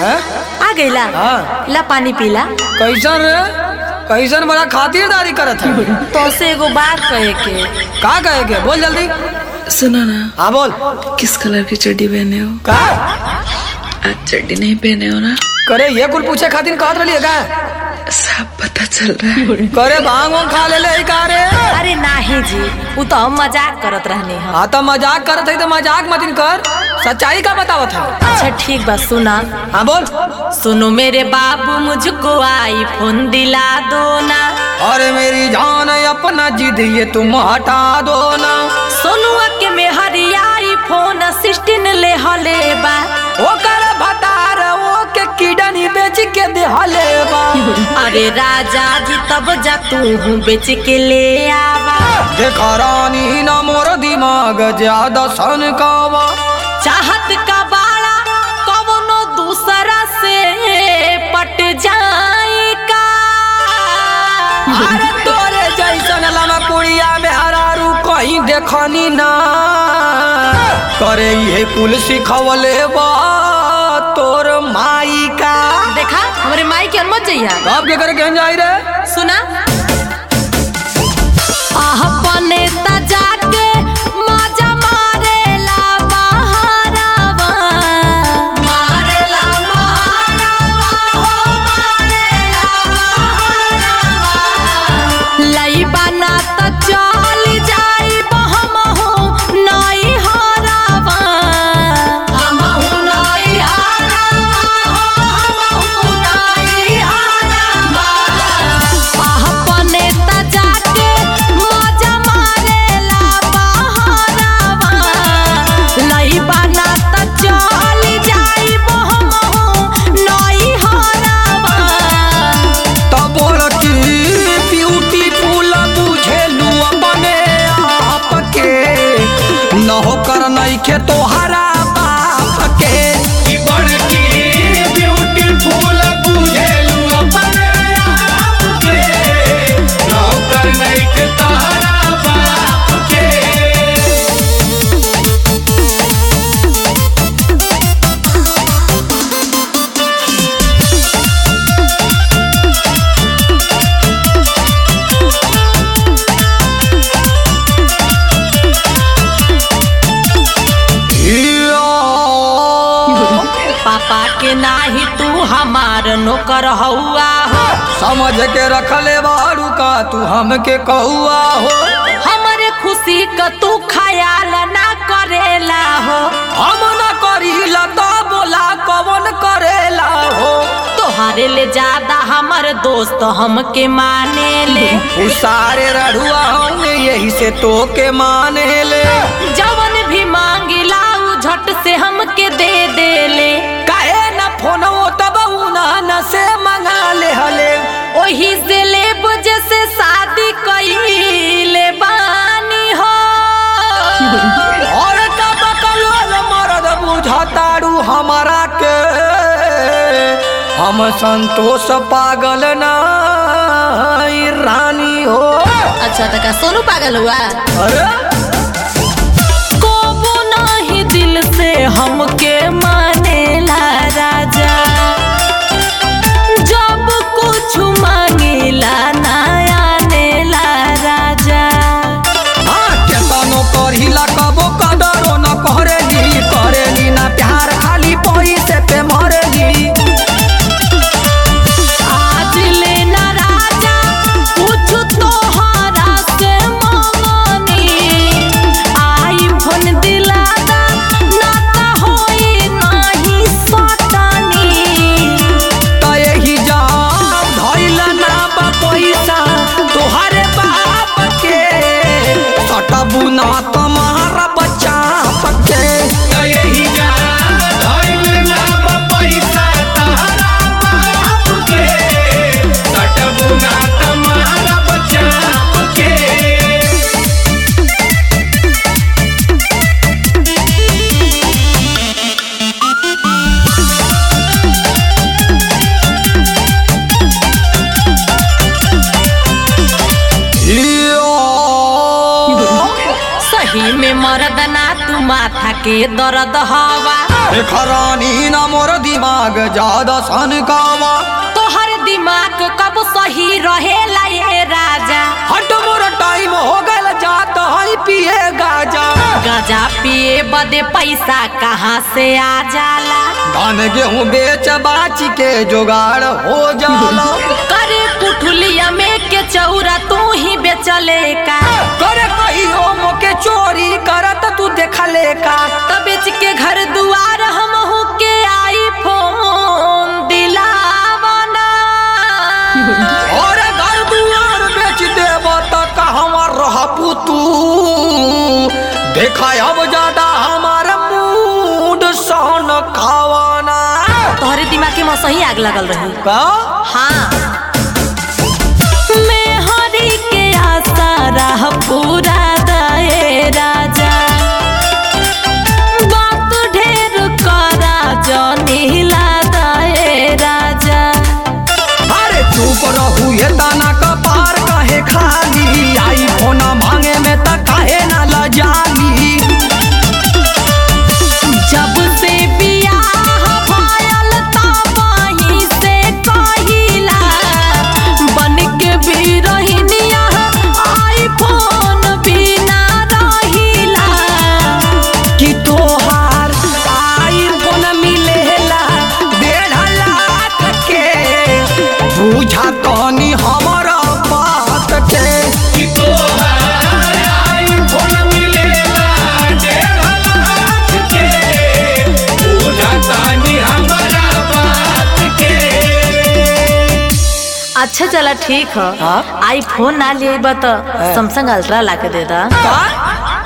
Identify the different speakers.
Speaker 1: हैं?
Speaker 2: आ गईला
Speaker 1: हाँ।
Speaker 2: ला पानी पीला
Speaker 1: कैसन रे कैसन बड़ा खातिरदारी करत है
Speaker 2: तो से एगो बात कहे के
Speaker 1: का कहे के बोल जल्दी
Speaker 3: सुनो ना
Speaker 1: हाँ बोल
Speaker 3: किस कलर की चड्डी पहने हो
Speaker 1: का
Speaker 3: आज चड्डी नहीं पहने हो ना
Speaker 1: करे ये कुल पूछे खातिर कहत रही का
Speaker 3: सब पता चल रहा है
Speaker 1: करे भांग वांग खा ले ले का रे
Speaker 2: अरे नाही जी वो तो हम मजाक करत रहने हम
Speaker 1: हाँ तो मजाक करत है तो मजाक मत कर सच्चाई का बतावत है
Speaker 2: अच्छा ठीक बा सुना
Speaker 1: हाँ बोल
Speaker 2: सुनो मेरे बाबू मुझको आईफोन दिला दो ना
Speaker 1: अरे मेरी जान अपना जिद ये तुम हटा दो ना
Speaker 2: सोनुआ के में हरियाई फोन सिक्सटीन ले हले बा
Speaker 1: ओ कर भतार ओ के किडनी बेच के दे हले बा
Speaker 2: अरे राजा जी तब जा तू हूँ बेच के ले आवा
Speaker 1: देखा रानी ना मोर दिमाग ज्यादा सन कावा
Speaker 2: चाहत का बाड़ा कवनो दूसरा से पट जाए का
Speaker 1: अरे तोरे जैसन लमा कुड़िया में हरारू कहीं देखनी ना करे ये कुल सिखवले बा तोर माई का
Speaker 2: देखा हमारे माई के मत जइया
Speaker 1: कब के करे कहन जाई रे
Speaker 2: सुना अपने त जाके मजा मारेला बहारावा मारेला बहारावा हो मारेला बहारावा लइबा ना त चल जाई बहमहु नई हरावा हमहु नई हरावा हो हमहु नई हरावा अपने त जाके मजा मारेला बहारावा लइबा ना त चल जाई बहमहु नई हरावा
Speaker 1: तब की ब्यूटीफुल बुझेलू अपने आप के न होकर नहीं के तोहरा बाप के
Speaker 2: पापा के नाही तू हमार नौकर हौआ हो
Speaker 1: समझ के रखले बारू का तू हमके कहुआ हो
Speaker 2: हमरे खुशी क तू ख्याल ना करेला हो
Speaker 1: हम न करीला तो बोला कवन करेला हो
Speaker 2: तोहरे ले ज्यादा हमर दोस्त हमके माने ले
Speaker 1: उ सारे रढ़ुआ होंगे यही से तो के माने ले
Speaker 2: जवन भी मांगिला उ झट से हमके दे दे ले
Speaker 1: काहे न फोन तब उना न से मंगा ले हले
Speaker 2: ओही से ले जैसे शादी कईले बानी हो
Speaker 1: और तब कलोल मरद बुझतारू हमारा के हम संतोष पागल ना रानी हो
Speaker 2: अच्छा तो का सोनू पागल हुआ
Speaker 1: अरे
Speaker 2: कोबो नाही दिल से हमके मानेला राजा जब कुछ मांगिला ना आनेला राजा
Speaker 1: हाँ केतनो करिला कबो कदरो न करेली करेली ना प्यार खाली पैसे पे मरेली
Speaker 2: आज लेना राजा कुछ तोहरा से मांगनी आई फोन दिलादा ना त होई नाही सटनी
Speaker 1: त यही जाम धइल ना बा पैसा तोहरे बाप के सटबू ना तुम्हारा बच्चा पके
Speaker 2: सही में मर्द ना तू माथा के दर्द हवा
Speaker 1: खरानी ना मोर दिमाग ज्यादा सन कावा
Speaker 2: तोहर दिमाग कब सही रहेला ये राजा
Speaker 1: हट मोर टाइम हो गल जात है पिए गाजा
Speaker 2: गाजा पिए बदे पैसा कहाँ से आ जाला
Speaker 1: धान गेहूँ बेच बाच के जुगाड़ हो जाला
Speaker 2: करे पुठुलिया में के चौरा तू ही बेचले का
Speaker 1: करे कहियो मोके चोरी करत तू देखले का
Speaker 2: तब बेच के घर दुआर हम के आई फोन दिलावना
Speaker 1: और घर दुआर बेच देब त कहवा रहबू तू देखा अब ज्यादा हमार मूड सन खावाना
Speaker 2: तोहरे दिमाग के सही आग लगल रही
Speaker 1: का
Speaker 2: हाँ मैं हरी के आशा रह पूरा दए राजा बात ढेर करा जनी दए राजा
Speaker 1: अरे चुप रहू ये दाना का पार काहे खाली आई फोना मांगे में त काहे ना लजाली
Speaker 2: जब से बियाह भयल तब वहीं से कहिला बन के भी रहिनिया आईफोन बिना रहिला
Speaker 1: कि तोहार आईफोन मिलेला डेढ़ लाख के बुझा तनी हमारा बात के कि तोहार आईफोन मिलेला डेढ़ लाख के बुझा तनी हमारा बात के
Speaker 2: अच्छा चला ठीक है
Speaker 1: हाँ?
Speaker 2: आईफोन ना लिए तो सैमसंग अल्ट्रा ला के दे दा
Speaker 1: का